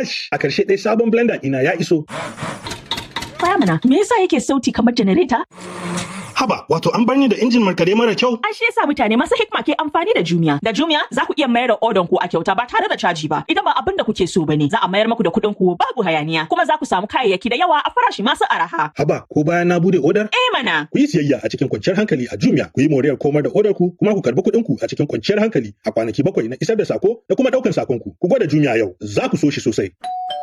Kash, a karshe dai sabon blender ɗina ya iso. Baya mana, me yasa yake sauti kamar janareta? Haba, wato an bar ni da injin markade mara kyau? An shi yasa mutane masu hikma ke amfani da Jumia. Da Jumia za ku iya mayar da odon ku a kyauta ba tare da caji ba. Idan ba abin da kuke so bane, za a mayar muku da kuɗin ku babu hayaniya. Kuma za ku samu kayayyaki da yawa a farashi masu araha. Haba, ko bayan na bude odar? Eh mana. Ku yi siyayya a cikin kwanciyar hankali a Jumia, ku yi moriyar komar da odar ku, kuma ku karbi kuɗin ku a cikin kwanciyar hankali a kwanaki bakwai na isar da sako da kuma ɗaukan sakon ku. Ku gwada Jumia yau, za ku so shi sosai.